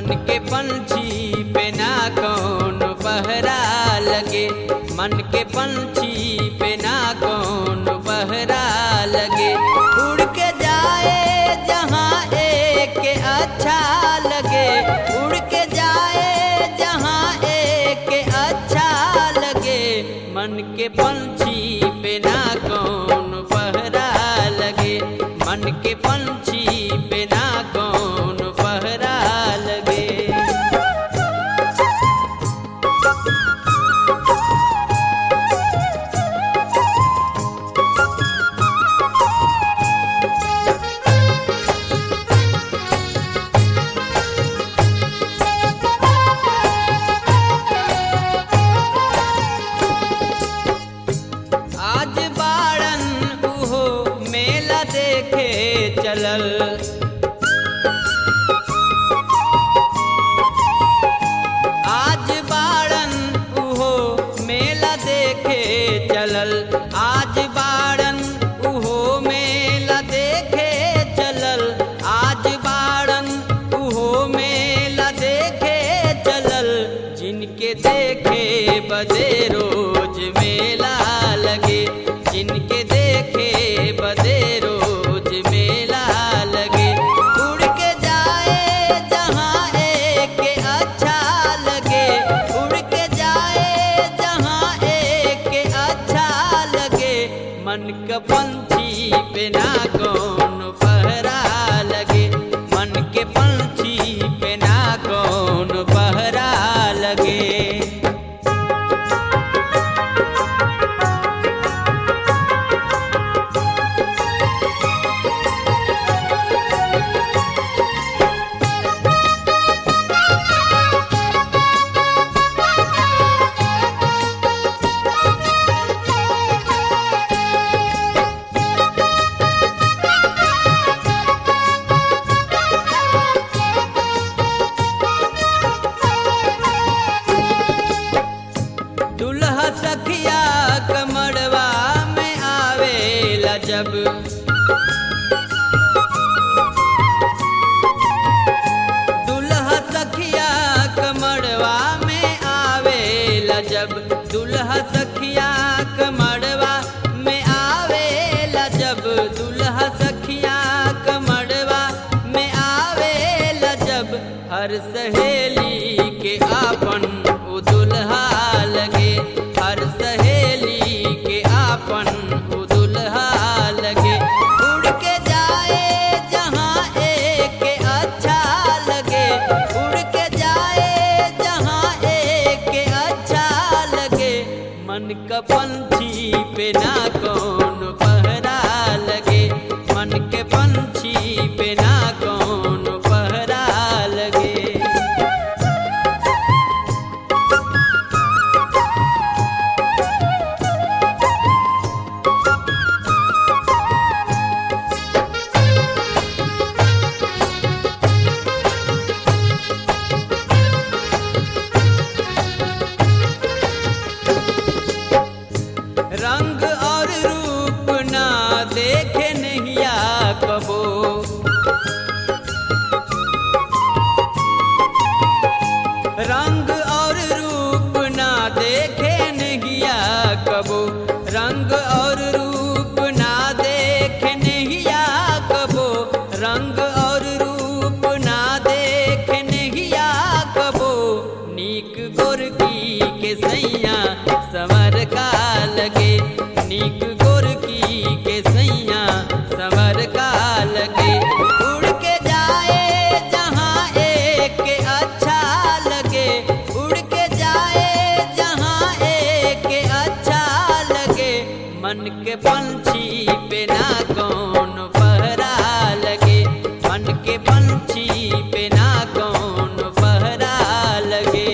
मन के पंछी पे ना कौन पहरा लगे मन के पंछी पे ना कौन पहरा लगे उड़ के जाए जहाँ एक के अच्छा लगे उड़ के जाए जहाँ एक के अच्छा लगे मन के पंछी पे ना कौन पहरा लगे मन के पंछी पे ना कौन पहरा लगे आज बाड़न उहो मेला देखे चलल आज बाड़न उहो मेला देखे चलल आज बाड़न उहो मेला देखे चलल आज बाड़न उहो मेला देखे चलल जिनके देखे बदे रोज मेला लगे जिनके देखे बदे रोज मेला लगे उड़ के जाए जहाँ एक के अच्छा लगे उड़ के जाए जहाँ एक के अच्छा लगे मन का पंछी पे ना कौन पहरा लगे मन के पंछी पे ना कौन पहरा लगे दुल्हा सखिया कमड़वा में आवेला जब दुल्हा सखिया कमड़वा में आवेला जब दुल्हा सखिया कमड़वा में आवेला जब दुल्हा सखिया कमड़वा में आवेला जब हर सहेली के आपन उ दुल्हा लगे हर सहेली के आपन उ दुल्हा लगे उड़ के जाए जहाँ एक के अच्छा लगे उड़ के जाए जहाँ एक के अच्छा लगे मन का पंछी पे ना कौन पहरा लगे मन के पंछी पे ना कौन पहरा लगे रंग और रूप ना देखे नहिया कबो रंग और रूप ना देखे नहिया कबो रंग और रूप ना देखे नहिया कबो रंग और रूप ना देखे नहिया कबो नीक गोरकी के सैया समर का लगे नीक गोरकी के सैया समर का लगे उड़ के जाए जहाँ एक के अच्छा लगे उड़ के जाए जहाँ एक के अच्छा लगे मन के पंछी पे ना कौन पहरा लगे मन के पंछी पे ना कौन पहरा लगे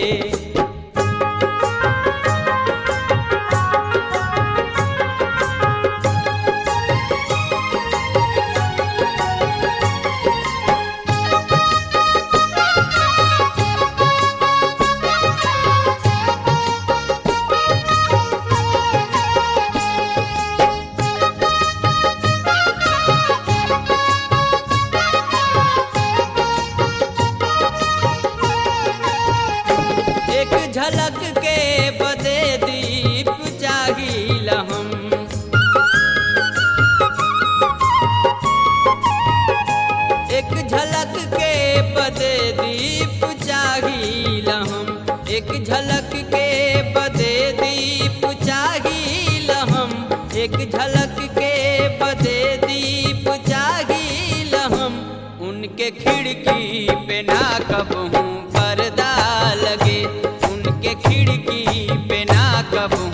पे ना कबहू पर्दा लगे उनके खिड़की पे ना कबहू